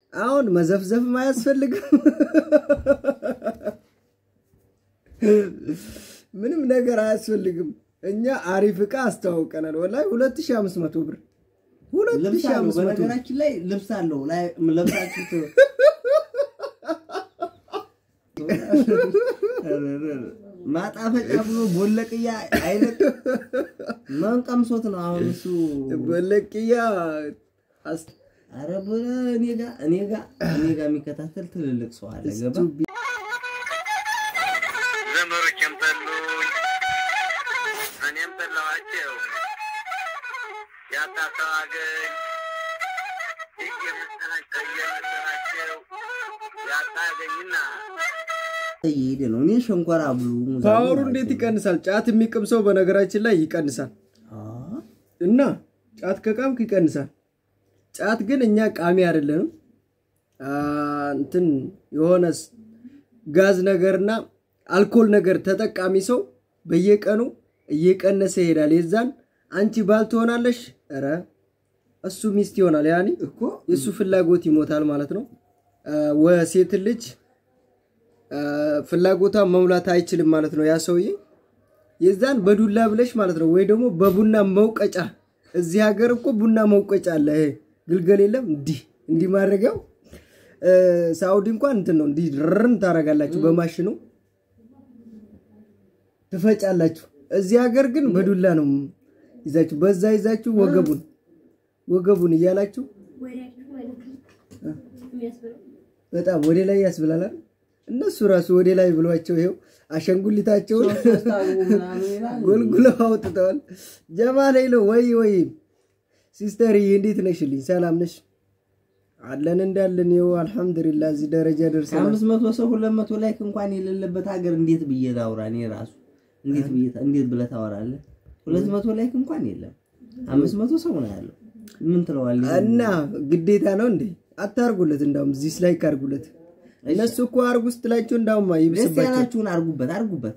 አሁን መዘፍዘፍም አያስፈልግም። ምንም ነገር አያስፈልግም። እኛ አሪፍ እቃ አስተዋውቀናል። ወላሂ 2500 ብር ልብስ አለው 2500 ብር በነገራችን ላይ ልብስ አለው ላይ ለብሳችሁት ማጣፈጫ ብሎ ቦለቅያ አይነት ማን ቀምሶት ነው አሁን እሱ በለቅያ አስ- አረ በለ እኔ ጋ እኔ ጋ እኔ ጋ የሚከታተል ትልልቅ ሰው አለ ገባ ዘመዶቼም ጠሉኝ፣ እኔም ጠላኋቸው። ያጣሰው አገኝ እየመሰላቸው እየመሰላቸው ያጣ አገኝና እየሄደ ነው እኔ ሸንኮራ ብሉ ሙዛ ፓወሩ ብሉ እንዴት ናቸው። ይቀንሳል? ጫት የሚቅም ሰው በነገራችን ላይ ይቀንሳል አ እና ጫት ከቃምክ ይቀንሳል። ጫት ግን እኛ ቃሚ አይደለንም። አ፣ እንትን የሆነ ስ- ጋዝ ነገርና አልኮል ነገር ተጠቃሚ ሰው በየቀኑ እየቀነሰ ይሄዳል። የዛን አንቺ ባል ትሆናለሽ፣ ኧረ እሱ ሚስት ይሆናል። ያኔ እኮ የእሱ ፍላጎት ይሞታል ማለት ነው። አ፣ ወሴት ልጅ አ፣ ፍላጎቷን መሙላት አይችልም ማለት ነው ያ ሰውዬ። የዛን በዱላ ብለሽ ማለት ነው ወይ ደግሞ በቡና መውቀጫ። እዚህ ሀገር እኮ ቡና መውቀጫ አለ። ይሄ ግልገል የለም እንዲህ እንዲህ ማድረጊያው። እ፣ ሳኡዲ እንኳን እንትን ነው እንዲህ ርን ታደርጋላችሁ በማሽኑ ትፈጫላችሁ። እዚህ ሀገር ግን በዱላ ነው ይዛችሁ በዛ ይዛችሁ ወገቡን ወገቡን እያላችሁ በጣም ወደ ላይ ያስብላላል። እነሱ ራሱ ወደ ላይ ብሏቸው ይኸው አሸንጉሊታቸውን ስታግቡ ምናምን ይላል ጎልጉለው አውጥተዋል። ጀማል ሄሎ ወይ ወይ ሲስተር እንዴት ነሽልኝ? ሰላም ነሽ? አለን እንዳለን ይኸው አልሐምዱሊላህ እዚህ ደረጃ ደርሰናል። ከአምስት መቶ ሰው ሁለት መቶ ላይክ እንኳን የሌለበት ሀገር እንዴት ብዬ ላውራ? እኔ ራሱ እንዴት ብዬ እንዴት ብለህ ታወራለህ? ሁለት መቶ ላይክ እንኳን የለም። አምስት መቶ ሰው ነው ያለው። ምን ትለዋለህ? እና ግዴታ ነው እንዴ? አታርጉለት፣ እንዳውም ዚስ ላይ ካርጉለት። እነሱ እኮ አርጉ ስትላቸው እንዳውም ደስ ይብስባቸው። ያላችሁን አርጉበት፣ አርጉበት።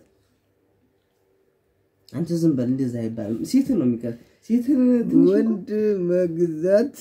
አንተ ዝም በል፣ እንደዛ አይባልም። ሴትን ነው የሚቀር ሴትን ትንሽ እኮ ወንድ መግዛት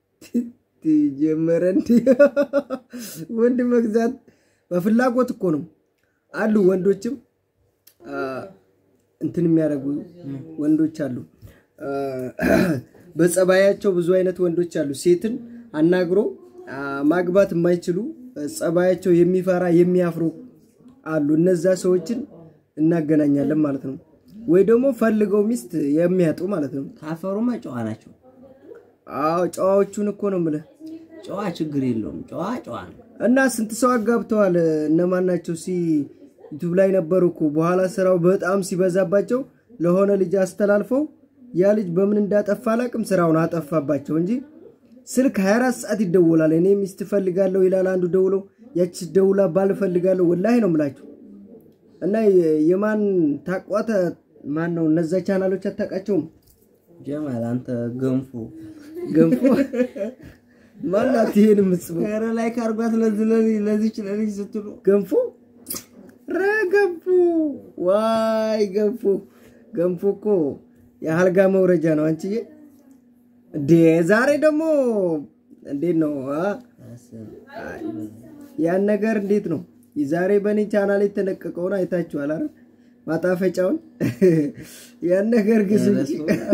ጀመረ እንዲ ወንድ መግዛት በፍላጎት እኮ ነው አሉ ወንዶችም አ፣ እንትን የሚያደርጉ ወንዶች አሉ አ፣ በጸባያቸው ብዙ አይነት ወንዶች አሉ ሴትን አናግሮ አ፣ ማግባት የማይችሉ ጸባያቸው የሚፈራ የሚያፍሩ አሉ እነዛ ሰዎችን እናገናኛለን ማለት ነው ወይ ደግሞ ፈልገው ሚስት የሚያጡ ማለት ነው ካፈሩማ ጨዋ ናቸው። አዎ ጨዋዎቹን እኮ ነው የምልህ ጨዋ ችግር የለውም። ጨዋ ጨዋ ነው። እና ስንት ሰው አጋብተዋል። እነማን ናቸው? ሲ ዩቱብ ላይ ነበሩ እኮ በኋላ ስራው በጣም ሲበዛባቸው ለሆነ ልጅ አስተላልፈው ያ ልጅ በምን እንዳጠፋ አላቅም ስራውን አጠፋባቸው እንጂ ስልክ 24 ሰዓት ይደወላል። እኔ ሚስት ፈልጋለሁ ይላል አንዱ ደውሎ፣ ያቺ ደውላ ባል ፈልጋለሁ። ወላሂ ነው የምላችሁ። እና የ- የማን ታቋተ ማን ነው? እነዛ ቻናሎች አታውቃቸውም? ጀማል አንተ ገንፎ ገንፎ ማናት ይሄን የምትጽፈው ኧረ ላይ ካርጓት ለዚህ ለዚህ ለዚች ለልጅ ስትሉ ገንፎ ረ ገንፎ ዋይ ገንፎ ገንፎ እኮ የአልጋ መውረጃ ነው። አንቺዬ እንዴ ዛሬ ደግሞ እንዴት ነው አ? ያን ነገር እንዴት ነው ዛሬ በእኔ ቻናል የተለቀቀውን አይታችኋል አይደል? ማጣፈጫውን ያን ነገር ግዙ እንጂ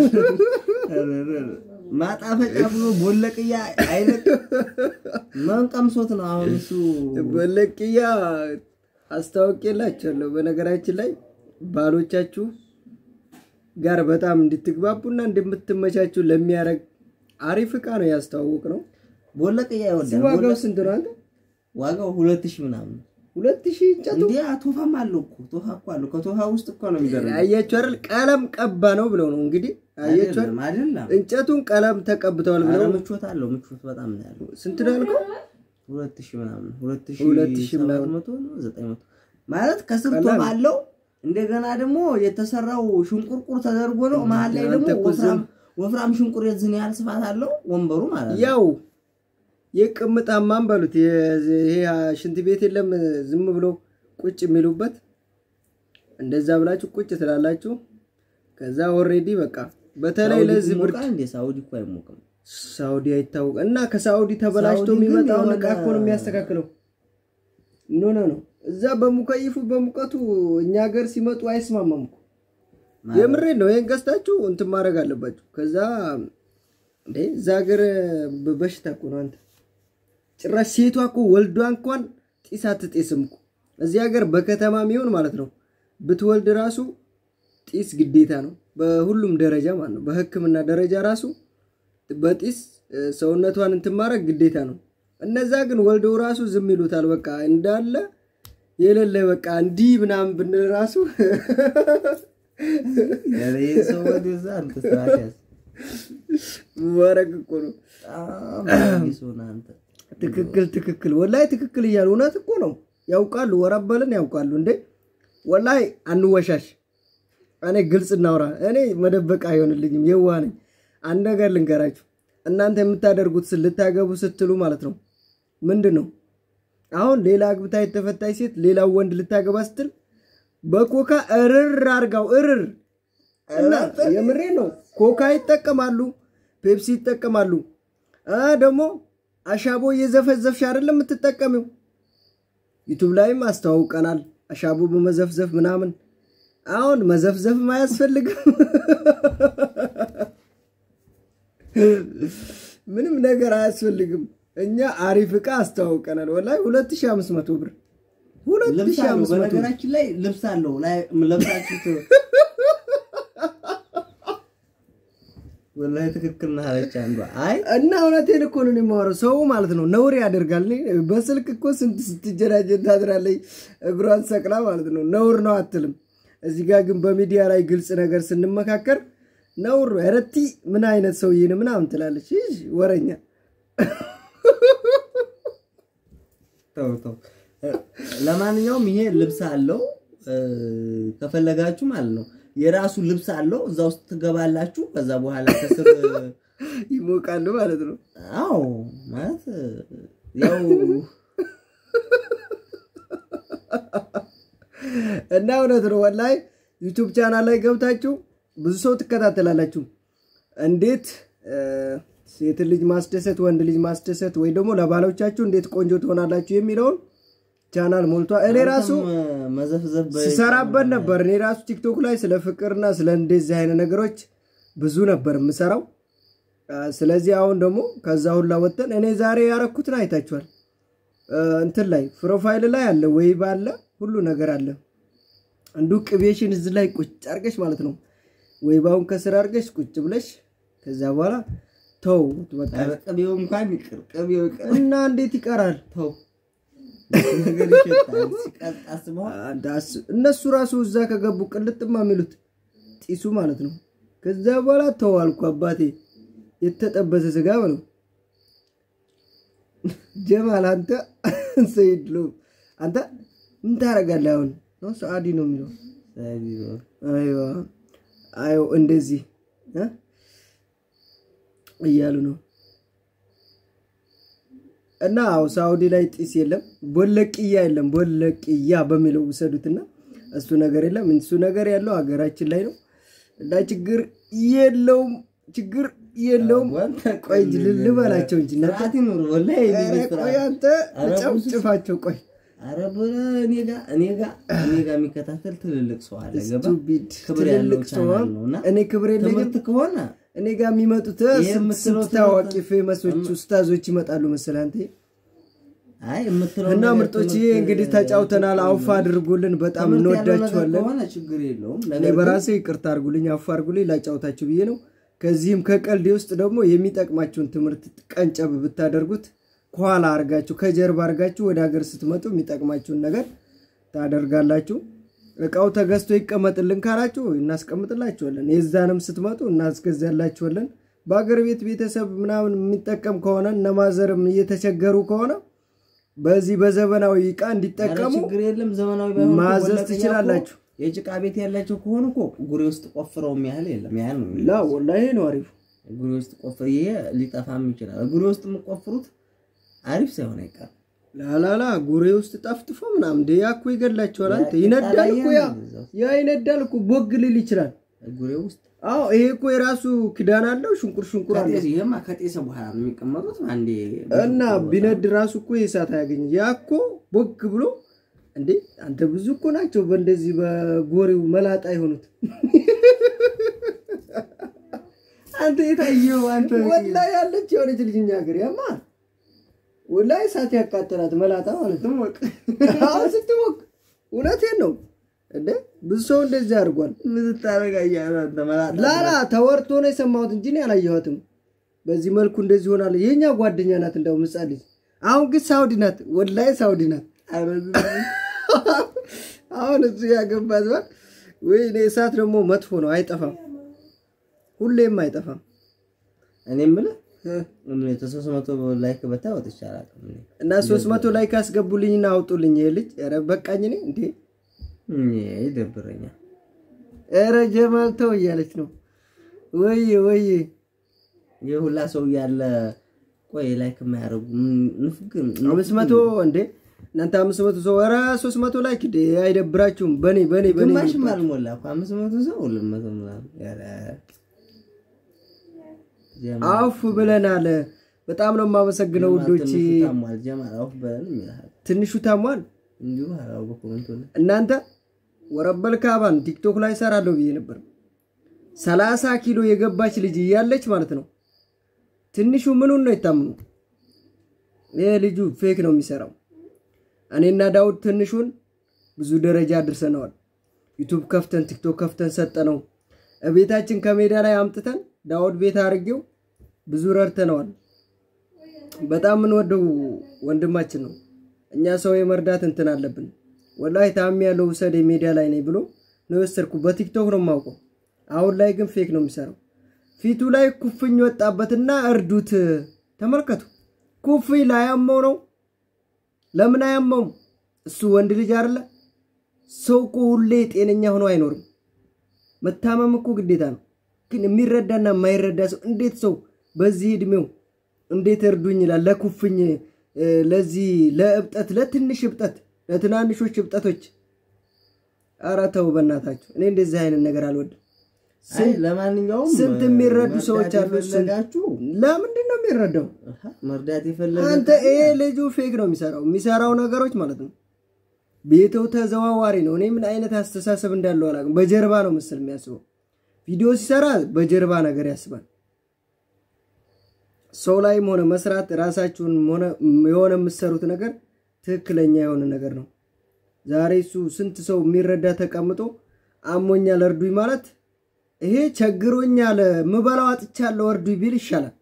ማጣፈጫ ብሎ ቦለቅያ አይነት ማን ቀምሶት ነው አሁን እሱ በለቅያ አስታውቄላችኋለሁ። በነገራችን ላይ ባሎቻችሁ ጋር በጣም እንድትግባቡና እንደምትመቻችሁ ለሚያደርግ አሪፍ እቃ ነው ያስተዋወቅ ነው። ቦለቅያ ይወዳል። ዋጋው ቦለቅ- ስንት ነው አንተ? ዋጋው ሁለት ሺህ ምናምን ሁለት ሺህ እንጨቱ እንዴ ቶፋም አለው እኮ ቶፋ እኮ አለው ከቶፋ ውስጥ እኮ ነው የሚደረገው አያችሁ አይደል? ቀለም ቀባ ነው ብለው ነው እንግዲህ አያችሁ አይደል? አይደለም አይደለም እንጨቱን ቀለም ተቀብተዋል ኧረ ብለው ምቾት አለው ምቾት በጣም ነው ያለው ስንት ነው ያልከው? ሁለት ሺህ ምናምን ሁለት ሁለት ሺህ ሺህ ሰባት ምናምን። መቶ ነው ዘጠኝ መቶ ማለት ከስር ቀላል። ቶፋ አለው እንደገና ደግሞ የተሰራው ሽንቁርቁር ተደርጎ ነው መሀል ላይ አንተ ደግሞ እኮ ወፍራም ዝም- ወፍራም ሽንቁር የዝን ያህል ስፋት አለው ወንበሩ ማለት ነው ያው የቅምጣማን በሉት የዚህ- ይሄ ሽንት ቤት የለም ዝም ብሎ ቁጭ የሚሉበት እንደዛ ብላችሁ ቁጭ ትላላችሁ። ከዛ ኦሬዲ በቃ በተለይ ሳውዲ ለዚህ ብርድ ይሞቃል እንዴ ሳውዲ እኮ አይሞቅም ሳውዲ አይታወቅ እና ከሳውዲ ተበላሽቶ ሳውዲ ግን የሚመጣውን የሆነ- እቃ እኮ ነው የሚያስተካክለው። ኖ ኖ ኖ እዛ በሙከይፉ በሙቀቱ እኛ ሀገር ሲመጡ አይስማማም እኮ የምሬን ነው። ይሄን ገዝታችሁ እንትን ማድረግ አለባችሁ። ከዛ እንዴ እዛ ሀገር በ- በሽታ እኮ ነው አንተ ጭራሽ ሴቷ እኮ ወልዷ እንኳን ጢስ አትጤስም እኮ እዚህ ሀገር በከተማ የሚሆን ማለት ነው ብትወልድ ራሱ ጢስ ግዴታ ነው በሁሉም ደረጃ ማለት ነው። በሕክምና ደረጃ ራሱ በጢስ እ፣ ሰውነቷን እንትን ማድረግ ግዴታ ነው። እነዛ ግን ወልደው ራሱ ዝም ይሉታል። በቃ እንዳለ የሌለ በቃ እንዲህ ምናምን ብንል ራሱ ኧረ ይሄ ሰው ወደዛ አንተ ስርዓት ያዝ። ማረግ እኮ ነው። በጣም አዲስ ሆነህ አንተ ትክክል ትክክል፣ ወላይ ትክክል እያሉ እውነት እኮ ነው። ያውቃሉ፣ ወረበልን ያውቃሉ። እንዴ ወላይ አንወሻሽ። እኔ ግልጽ እናውራ። እኔ መደበቅ አይሆንልኝም፣ የዋህ ነኝ። አንድ ነገር ልንገራችሁ። እናንተ የምታደርጉት ስ- ልታገቡ ስትሉ ማለት ነው ምንድን ነው አሁን ሌላ አግብታ የተፈታች ሴት ሌላው ወንድ ልታገባ ስትል በኮካ እርር አርጋው እርር እና የምሬ ነው። ኮካ ይጠቀማሉ፣ ፔፕሲ ይጠቀማሉ። አ ደግሞ አሻቦ እየዘፈዘፍሽ አይደለም የምትጠቀሚው። ዩቱብ ላይም አስተዋውቀናል። አሻቦ በመዘፍዘፍ ምናምን። አሁን መዘፍዘፍም አያስፈልግም። ምንም ነገር አያስፈልግም። እኛ አሪፍ ዕቃ አስተዋውቀናል። ወላሂ 2500 ብር ልብስ አለው 2500 ብር በነገራችን ላይ ልብስ አለው ላይ ለብሳችሁት ወላሂ ትክክል ነህ አለች አንዷ አይ እና እውነቴን እኮ ነው የማወራው። ሰው ማለት ነው ነውር ያደርጋል። እኔ በስልክ እኮ ስንት ስትጀናጀን ታድራለች፣ እግሯን ሰቅላ ማለት ነው። ነውር ነው አትልም። እዚህ ጋር ግን በሚዲያ ላይ ግልጽ ነገር ስንመካከር ነውር ነው። ረቲ ምን አይነት ሰውዬ ነው ምናምን ትላለች። ይህ ወረኛ ተው ተው እ፣ ለማንኛውም ይሄ ልብስ አለው እ፣ ከፈለጋችሁ ማለት ነው የራሱ ልብስ አለው እዛ ውስጥ ትገባላችሁ ከዛ በኋላ ከስር ይሞቃሉ ማለት ነው። አዎ ማለት እ፣ ያው እና እውነት ነው ወላሂ ዩቱብ ቻናል ላይ ገብታችሁ ብዙ ሰው ትከታተላላችሁ። እንዴት እ፣ ሴት ልጅ ማስደሰት፣ ወንድ ልጅ ማስደሰት ወይ ደግሞ ለባሎቻችሁ እንዴት ቆንጆ ትሆናላችሁ የሚለውን ቻናል ሞልቷል። እኔ ራሱ አንተም መዘፍዘፍ በ- ስሰራበት ነበር። እኔ ራሱ ቲክቶክ ላይ ስለ ፍቅርና ስለ እንደዚህ አይነት ነገሮች ብዙ ነበር የምሰራው። አ፣ ስለዚህ አሁን ደግሞ ከዛ ሁላ ወጥተን እኔ ዛሬ ያረኩትን አይታችኋል። አ፣ እንትን ላይ ፕሮፋይል ላይ አለ ወይ ባለ ሁሉ ነገር አለ። አንዱ ቅቤሽን እዚህ ላይ ቁጭ አርገሽ ማለት ነው ወይ ባሁን ከስር አርገሽ ቁጭ ብለሽ ከዛ በኋላ ተው በቃ ኧረ ቅቤው እንኳን ይቅር ቅቤው ይቅር እና እንዴት ይቀራል? ተው ነገር ይሸጣል ሲቀጥ አስበዋል አንድ አስ- እነሱ ራሱ እዛ ከገቡ ቅልጥማ የሚሉት ጢሱ ማለት ነው። ከዛ በኋላ ተዋልኩ አባቴ የተጠበሰ ስጋ ነው። ጀማል አንተ ሰይድ ሎ አንተ ምን ታደርጋለህ አሁን? ነው ሰአዲ ነው የሚለው አይዋ አዮ እንደዚህ እ? እያሉ ነው እና አዎ ሳውዲ ላይ ጢስ የለም፣ ቦለቅያ የለም። ቦለቅያ በሚለው ውሰዱትና እሱ ነገር የለም። እሱ ነገር ያለው ሀገራችን ላይ ነው እና ችግር የለውም፣ ችግር የለውም። ቆይ እንጂ ል- ልበላቸው እንጂ እናንተ። ስርዓት ይኑር ወላሂ ኧረ የኔ ቤት ቆይ ስርዓት። አንተ ኧረ ብዙ ጨፍጭፋቸው። ቆይ ኧረ በለ እኔ ጋ እኔ ጋ እኔ ጋ የሚከታተል ትልልቅ ሰው አለ ገባ ስቱፒድ ክብር ያለው ትልልቅ ሰው ቻናል ነው እና እኔ ክብር የለኝም። ትምህርት ከሆነ እኔ ጋር የሚመጡት ይሄ ስንት የምትለው ስንት ታዋቂ ትምህርት- ፌመሶች ኡስታዞች ይመጣሉ መሰለህ አንተ። አይ የምትለው እና ነገር ምርጦች ይሄ ትምህርት- እንግዲህ ተጫውተናል። አውፋ አድርጉልን። በጣም ትምህርት ያለው ነገር እንወዳችኋለን። ከሆነ ችግር የለውም እኔ ነገር ግን በራሴ ይቅርታ አድርጉልኝ፣ አውፋ አድርጉልኝ፣ ላጫውታችሁ ብዬ ነው። ከዚህም ከቀልዴ ውስጥ ደግሞ የሚጠቅማችሁን ትምህርት ቀንጨብ ብታደርጉት ከኋላ አርጋችሁ ከጀርባ አርጋችሁ ወደ ሀገር ስትመጡ የሚጠቅማችሁን ነገር ታደርጋላችሁ። እቃው ተገዝቶ ይቀመጥልን ካላችሁ እናስቀምጥላችኋለን። የዛንም ስትመጡ እናስገዛላችኋለን። በአገር ቤት ቤተሰብ ምናምን የሚጠቀም ከሆነ እነማዘርም እየተቸገሩ ከሆነ በዚህ በዘመናዊ እቃ ኧረ እንዲጠቀሙ ችግር የለም ዘመናዊ ባይሆን እኮ ማዘዝ ወለቀኛ እኮ ትችላላችሁ። የጭቃ ቤት ያላቸው ከሆኑ እኮ ጉሬ ውስጥ ቆፍረው ያህል የለም ያህል ነው ላ ወላሂ ነው አሪፉ። ጉሬ ውስጥ ቆፍር ይሄ ሊጠፋም ይችላል ጉሬ ውስጥ የምቆፍሩት አሪፍ ሳይሆን አይቀርም ላላላ ጉሬ ውስጥ ጠፍጥፎ ምናምን እንደ ያ እኮ ይገድላችኋል። አንተ ያ ይነዳል እኮ ያ ይጣላል ያ ይነዳል እኮ ቦግ ሊል ይችላል። ጉሬ ውስጥ አዎ ይሄ እኮ የራሱ ክዳን አለው። ሽንቁር ሽንቁር አለው ከጤስ ይሄማ ከጤሰ በኋላ ነው የሚቀመጡት። አንዴ እና ቢነድ ራሱ እኮ የእሳት አያገኝ ያ እኮ ቦግ ብሎ እንዴ አንተ ብዙ እኮ ናቸው በእንደዚህ በጎሬው መላጣ የሆኑት አንተ የታየው አንተ ወላ ያለች የሆነች ልጅ እኛ ሀገር ያማ ወላ እሳት ያቃጠላት መላጣ ማለት ነው። ስትሞቅ አሁን ስትሞቅ እውነቴን ነው እንዴ ብዙ ሰው እንደዚህ አድርጓል። ምን ስታደርግ አየህ አንተ መላጣ ላላ ተወርቶ ነው የሰማሁት እንጂ እኔ አላየኋትም። በዚህ መልኩ እንደዚህ ሆናለ። የኛ ጓደኛ ናት እንደው ምጻሌ። አሁን ግን ሳውዲ ናት፣ ወላሂ ሳውዲ ናት። ኧረ ዝም በል። አሁን እሱ ያገባት ባል ወይ እኔ እሳት ደግሞ መጥፎ ነው፣ አይጠፋም፣ ሁሌም አይጠፋም። እኔ የምልህ ምን የተሶስት መቶ ላይክ በታ ወጥቼ አላውቅም እኔ። እና ሶስት መቶ ላይ ካስገቡልኝና አውጡልኝ። ይሄ ልጅ ኧረ በቃኝ እኔ እንዴ እኔ ይደብረኛል። ኧረ ጀማል ተው እያለች ነው። ወይ ወይ ይህ ሁላ ሰው እያለ ቆይ ላይክ የማያደርጉ ንፍግ አምስት መቶ እንዴ እናንተ አምስት መቶ ሰው ኧረ ሶስት መቶ ላይ ክዴ አይደብራችሁም? በኔ በኔ በኔ ግማሽም አልሞላ እኮ አምስት መቶ ሰው ሁለት መቶ ምናምን ኧረ ጀማል አውፍ ብለናል። በጣም ነው የማመሰግነው ውዶች። ትንሹ ታሟል ጀማል አውፍ በለን ይልሃል ትንሹ ታሟል። እንዲሁ አላው በኮመንት ላይ እናንተ ወረበል ካባን ቲክቶክ ላይ ሰራለሁ ብዬ ነበር። ሰላሳ ኪሎ የገባች ልጅ እያለች ማለት ነው። ትንሹ ምኑን ነው የታምኑ? ይህ ልጁ ፌክ ነው የሚሰራው። እኔና ዳውድ ትንሹን ብዙ ደረጃ አድርሰነዋል። ዩቱብ ከፍተን ቲክቶክ ከፍተን ሰጠነው። ቤታችን ከሜዳ ላይ አምጥተን ዳውድ ቤት አድርጌው ብዙ ረድተነዋል። በጣም የምንወደው ወንድማችን ነው። እኛ ሰው የመርዳት እንትን አለብን። ወላሂ ታሚ ያለው ውሰድ ሜዲያ ላይ ነኝ ብሎ ነው የወሰድኩ። በቲክቶክ ነው የማውቀው። አሁን ላይ ግን ፌክ ነው የሚሰራው። ፊቱ ላይ ኩፍኝ ወጣበትና እርዱት። ተመልከቱ፣ ኩፍኝ ላያመው ነው። ለምን አያመውም? እሱ ወንድ ልጅ አይደለ? ሰው እኮ ሁሌ ጤነኛ ሆኖ አይኖርም። መታመም እኮ ግዴታ ነው። ግን የሚረዳና የማይረዳ ሰው እንዴት ሰው በዚህ እድሜው እንዴት እርዱኝ ይላል? ለኩፍኝ እ፣ ለዚህ ለእብጠት፣ ለትንሽ እብጠት፣ ለትናንሾች እብጠቶች። ኧረ ተው በእናታችሁ። እኔ እንደዚህ አይነት ነገር አልወድም። አይ ለማንኛውም ስንት የሚረዱ መርዳት ሰዎች አሉ። ስንት- የፈለጋችሁ ለምንድን ነው የሚረዳው? አሃ፣ መርዳት የፈለገ አንተ ይሄ ልጁ ፌክ ነው የሚሰራው የሚሰራው ነገሮች ማለት ነው። ቤተው ተዘዋዋሪ ነው። እኔ ምን አይነት አስተሳሰብ እንዳለው አላውቅም። በጀርባ ነው ምስል የሚያስበው። ቪዲዮ ሲሰራ በጀርባ ነገር ያስባል። ሰው ላይም ሆነ መስራት ራሳችሁን ሆነ የሆነ የምትሰሩት ነገር ትክክለኛ የሆነ ነገር ነው። ዛሬ እሱ ስንት ሰው የሚረዳ ተቀምጦ አሞኛል እርዱኝ ማለት ይሄ ቸግሮኛል ምበላው አጥቻለሁ እርዱኝ ቢል ይሻላል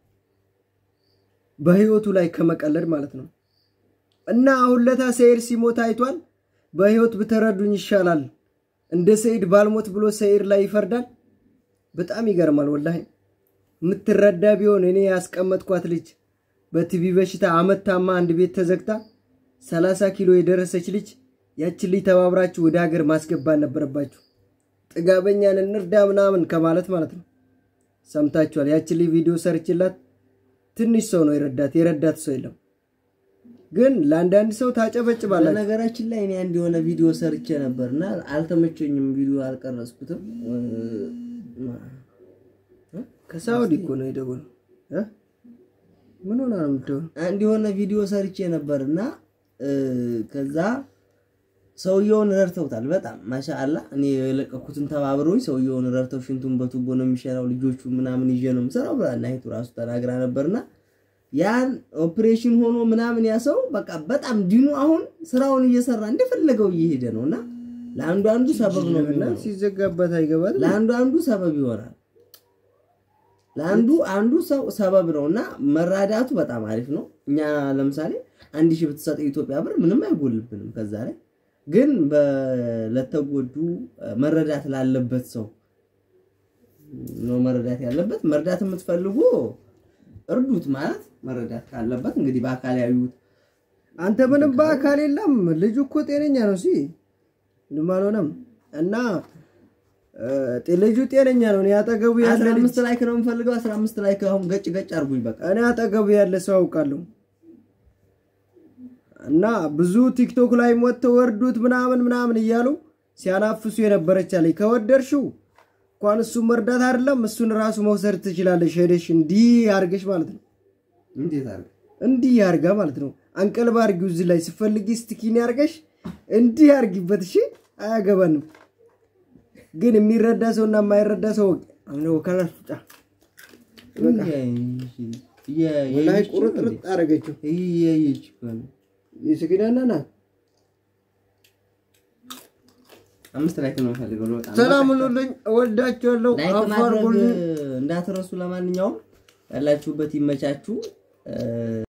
በህይወቱ ላይ ከመቀለድ ማለት ነው። እና አሁን ለታ ሰይድ ሲሞት አይቷል። በህይወት ብትረዱኝ ይሻላል እንደ ሰይድ ባልሞት ብሎ ሰይድ ላይ ይፈርዳል። በጣም ይገርማል ወላሂ። የምትረዳ ቢሆን እኔ ያስቀመጥኳት ልጅ በቲቪ በሽታ አመት ታማ አንድ ቤት ተዘግታ 30 ኪሎ የደረሰች ልጅ ያችን ልጅ ተባብራችሁ ወደ ሀገር ማስገባት ነበረባችሁ። ጥጋበኛን እንርዳ ምናምን ከማለት ማለት ነው። ሰምታችኋል። ያችን ልጅ ቪዲዮ ሰርችላት ትንሽ ሰው ነው የረዳት፣ የረዳት ሰው የለም። ግን ለአንዳንድ ሰው ታጨበጭባላችሁ። በነገራችን ላይ እኔ አንድ የሆነ ቪዲዮ ሰርቼ ነበር እና አልተመቸኝም። ቪዲዮ አልቀረጽኩትም። ከሳውዲ እኮ ነው የደወለው እ? ምን ሆና ነው የምትደውለው? አንድ የሆነ ቪዲዮ ሰርቼ ነበር እና ከዛ ሰውየውን ረድተውታል። በጣም ማሻአላ። እኔ የለቀኩትን ተባብረውኝ ሰውየውን ረድተው ሽንቱን በቱቦ ነው የሚሸናው ልጆቹ ምናምን ይዤ ነው የምሰራው ብላ እናይቱ ራሱ ተናግራ ነበርና ያን ኦፕሬሽን ሆኖ ምናምን ያ ሰው በቃ በጣም ዲኑ አሁን ስራውን እየሰራ እንደፈለገው እየሄደ ነው እና ለአንዱ አንዱ ሰበብ ነው እና የሚሆነው። ሲዘጋበት አይገባትም። ለአንዱ አንዱ ሰበብ ይሆናል። ለአንዱ አንዱ ሰው ሰበብ ነው እና መራዳቱ በጣም አሪፍ ነው። እኛ ለምሳሌ አንድ ሺህ ብትሰጥ የኢትዮጵያ ብር ምንም አይጎልብንም። ከዛ ላይ ግን በ- ለተጎዱ መረዳት ላለበት ሰው ነው መረዳት ያለበት። መርዳት የምትፈልጉ እርዱት ማለት መረዳት ካለበት እንግዲህ በአካል ያዩት አንተ ምንም በአካል የለም። ልጁ እኮ ጤነኛ ነው። ሲ ምንም አልሆነም። እና እ፣ ጤ- ልጁ ጤነኛ ነው። እኔ አጠገቡ ያለ አስራ ልጅ አምስት ላይክ ነው የምፈልገው። አስራ አምስት ላይክ አሁን ገጭ ገጭ አድርጉኝ በቃ። እኔ አጠገቡ ያለ ሰው አውቃለሁ። እና ብዙ ቲክቶክ ላይ ወጥተው ወርዱት ምናምን ምናምን እያሉ ሲያናፍሱ የነበረች አለኝ። ከወደድሽው እንኳን እሱን መርዳት አይደለም እሱን ራሱ መውሰድ ትችላለሽ። ሄደሽ እንዲህ አርገሽ ማለት ነው። እንዴት አለ እንዲህ አርጋ ማለት ነው። አንቀልባ አርጊው እዚህ ላይ ስፈልጊ ስቲኪኒ አርገሽ እንዲህ አርጊበት። እሺ አያገባንም። ግን የሚረዳ ሰው እና የማይረዳ ሰው ወከላሽ ጫ ላይ ቁርጥርጥ አረገችው። እያየች እኮ ነው። የስኪናና ና አምስት ላይክ ነው የምፈልገው ነው በጣም ሰላም ሁኑልኝ። እወዳችኋለሁ። ላይክ ማድረግ አፋርጉልኝ። እንዳትረሱ። ለማንኛውም ያላችሁበት ይመቻችሁ።